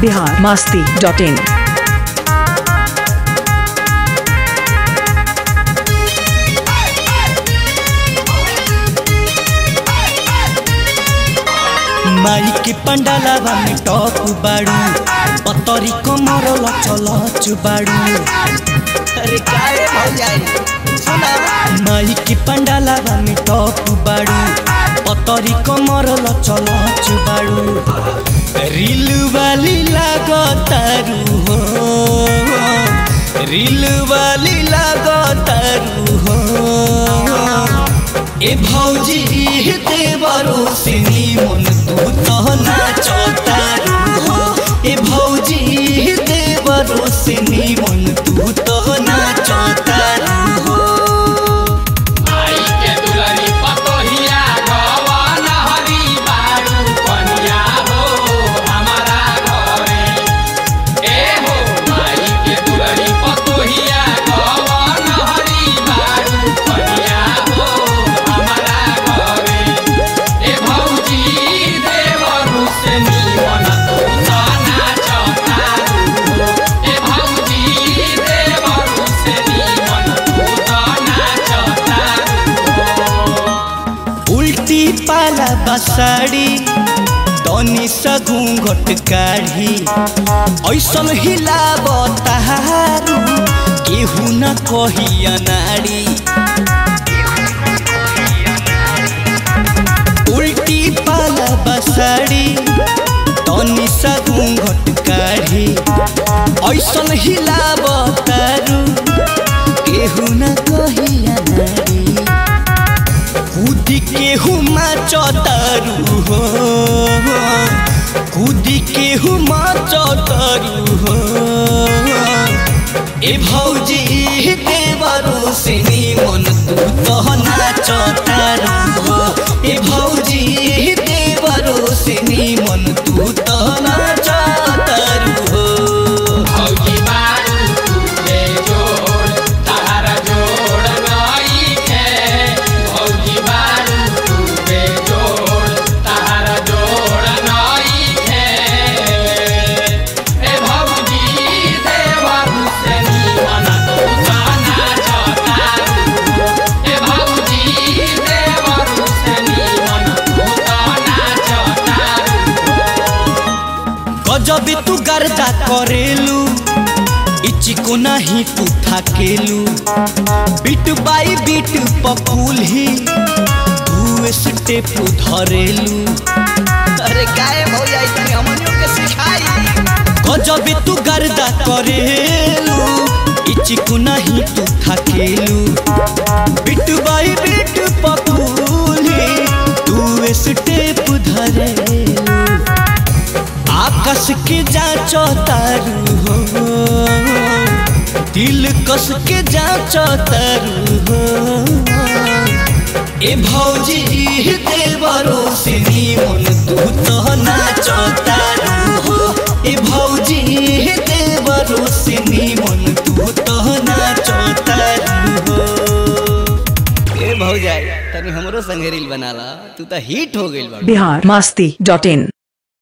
Bihar Masti dot in माई के पंडालावा में टॉप बाड़ू पतरी कमर लचल चुबाड़ू अरे काहे भौजाई सुना माई के पंडालावा में टॉप बाड़ू पतरी कमर लचल चुबाड़ू रील वाली लागतारू हो रील वाली लागतारू हो ए भौजी देवरो सिनी मन तू तो नाचतारू हो ए भौजी देवरो सिनी मन तू तो नाचतारू हो आई के दुलरी पतोहिया गवन हरी बारू कनिया हो हमारा घरे ए हो आई के दुलरी पतोहिया गवन हरी बारू कनिया हो हमारा घरे ए भौजी देवरु से नीवन तू तो नाचतारू हो ए भौजी देवरु से नीवन तू तो नाचतारू हो उल्टी पाला बसाड़ी तनी सा घूंघट काढ़ी ऐसन हिलाब तारू केहू न कहिया नाड़ी उल्टी पाला बसाड़ी तनी सा घूंघट काढ़ी ऐसन हिलाब तारू केहू न कहिया नाड़ी कूदी के हुमा चौतरू हो कूदी के हुमा चौतरू हो ए भौजी देवरो सिनी मन तू तो नाचतारू हो ए भौजी देवरो सिनी मन तू तो नाचतारू हो भौजी बारू तुझे जोड़ तारा जोड़ नई खे भौजी बारू तुझे जोड़ तारा जोड़ नई खे ए भौजी देवरु से नीवन तू तो नाचतारू ए भौजी देवरु से नीवन तू तो नाचतारू गजब तू गर्दा करेलू इचिको नहीं तू थाकेलू बीट बाई बीट पपूल ही तू स्टेप धरेलू अरे गाय हो जाई तनी हमनियों के सिखाई गजब तू गर्दा करेलू इचिको नहीं तू थाकेलू बीट बाई बीट पपूल ही तू स्टेप धरेलू आकाश के जांचो तारू हो दिल कस के जांचो तारू हो ए भौजी देवरो सिनी मन तू तो नाचो तारू हो ए भौजी देवरो सिनी मन तू तो नाचो तारू हो ए भौजाई तनी हमरो संगे रील बनाला तू तो हिट हो गइल बा बिहार मास्ती डॉट इन